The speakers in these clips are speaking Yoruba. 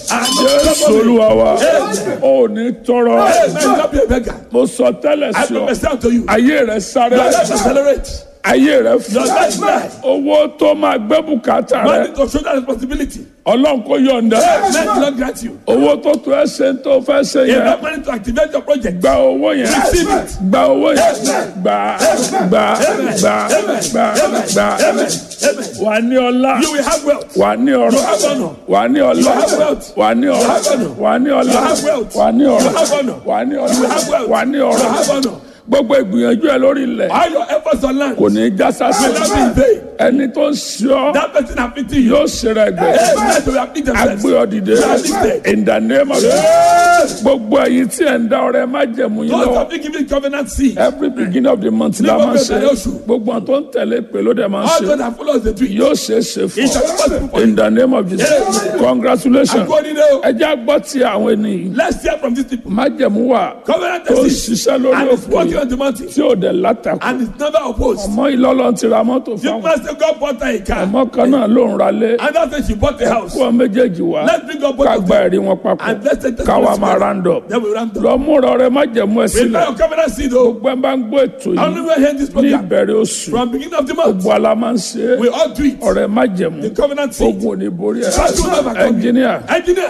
jésù olúwa wa ò ní tọrọ Hey, man, you not be a beggar. mo sọ tẹ́lẹ̀ I sí ọ prophesy unto you. ayé rẹ sáré Your life accelerate. ayé rẹ Your fún life rise. owó tó máa gbé bùkátà rẹ Money to shoulder responsibility. ọlọ́run kò yọ̀ǹda Men will not grant you. owó tó tó ẹ ṣe ń tó fẹ́ ṣe yẹn Enough money to activate your project. gba owó yẹn Receive it. gba owó yẹn gba gba gba gba gba Amen. wà ní ọlá You will have wealth. wà ní ọrọ̀ have honor. wà ní ọlá have wealth. wà ní ọrọ̀ have honor. wà ní ọlá have wealth. wà ní ọrọ̀ have honor. wà ní have ọlá wealth. wà ní You ọrọ̀ have honor. gbogbo ìgbìyànjú ẹ lórí ilẹ̀ All your efforts on land kò will ní í já sásì not be in vain. ẹni tó ń ṣe ọ́ That person afflicting you. yóò ṣe rẹ̀ gbẹ Hey, men will afflict themselves. agbé ọ dìde in the name of Yes. gbogbo ẹ̀yin tí ẹ̀ ń dá ọrẹ má jẹ̀mú yín Those lọ́wọ́ of you giving covenant seed. every beginning of the month la máa ń ṣe Ní gbogbo ìbẹ̀rẹ̀ oṣù. gbogbo àwọn tó ń tẹ̀lé pé ló dẹ̀ máa ń All ṣe those that follow the tree. yóò ṣe é ṣe It shall be possible fún for ọ in you. the name of Jesus Yes. congratulations According to ẹ já gbọ́ ti àwọn ènìyàn Let's hear from these people. májẹ̀mú wà Covenant tó ń seed. ṣiṣẹ́ lórí And it's òkú working yìí on the mountain. tí ò dẹ̀ látàkù And it's never opposed. ọmọ ìlọ́lọ́ ti ra mọ́tò You fáwọn must say God bought her a car. ọmọ kan náà ló ń ralé And that's when she bought the house. kó ọ méjèèjì wá Let's bring up both ká of gba them. ẹ̀rí wọn papọ̀ And let's take the káwa Spirit máa together. round up Then we round up. lọ múra ọrẹ májẹ̀mú ẹ sílẹ̀ Prepare your covenant seed though. gbogbo ẹ bá ń gbọ́ ètò I only yìí will hear this ní program. ìbẹ̀rẹ̀ oṣù From beginning of the month. gbogbo ala máa ń ṣe é We all do it. ọrẹ májẹ̀mú The covenant seed. ogun ò ní borí ẹ Try to overcome it. ẹnjìníà Engineer.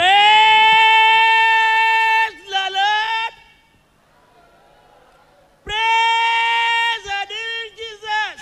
Praise the Lord. Praise the dear Jesus.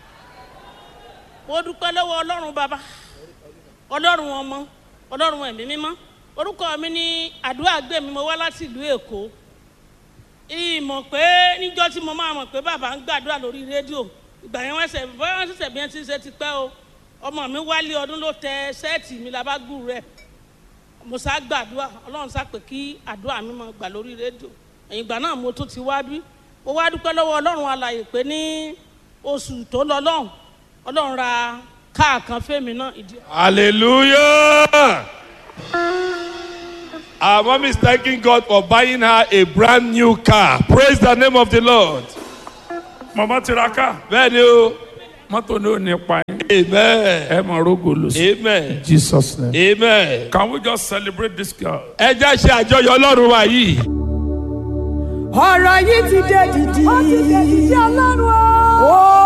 Mo dúpẹ́ lọ́wọ́ Ọlọ́run bàbá, Ọlọ́run ọmọ, Ọlọ́run ẹ̀mí mímọ́. Orúkọ mi ní àdúrà gbé mi, mo wá láti ìlú Èkó. Ìmọ̀ pé níjọ́ tí mo máa mọ̀ pé bàbá ń gbàdúrà lórí rédíò. Ìgbà yẹn wọ́n ṣẹ̀ bọ́yá wọ́n ṣẹ̀ṣẹ̀ bí wọ́n ti ṣe ti pẹ́ o. Ọmọ mi wálé ọdún ló tẹ sẹ́ẹ̀tì mi labágù rẹ̀ mo sá gbàdúrà ọlọ́run sá pé kí àdúrà mi máa gbà lórí rédíò ẹ̀yìn ìgbà náà mo tún ti wá bí mo wá dúpẹ́ lọ́wọ́ ọlọ́run alàyè pé ní oṣù tó lọ lọ́hùn ọlọ́run ra káà kan fẹ́mi náà ìdí. Hallelujah. Our mom is thanking God for buying her a brand new car. Praise the name of the Lord. màmá tiraka Bẹ́ẹ̀ni o. mọ́tò ní ò ní pa yín Amen. ẹ máa rógò lò sí Amen. Jesus name. Amen. Can we just celebrate this girl? Ẹ jẹ́ ṣe àjọyọ̀ Ọlọ́run wa yìí. ọ̀rọ̀ yìí ti dé dìdì. ó ti dé dìdì ọlọ́run o. ó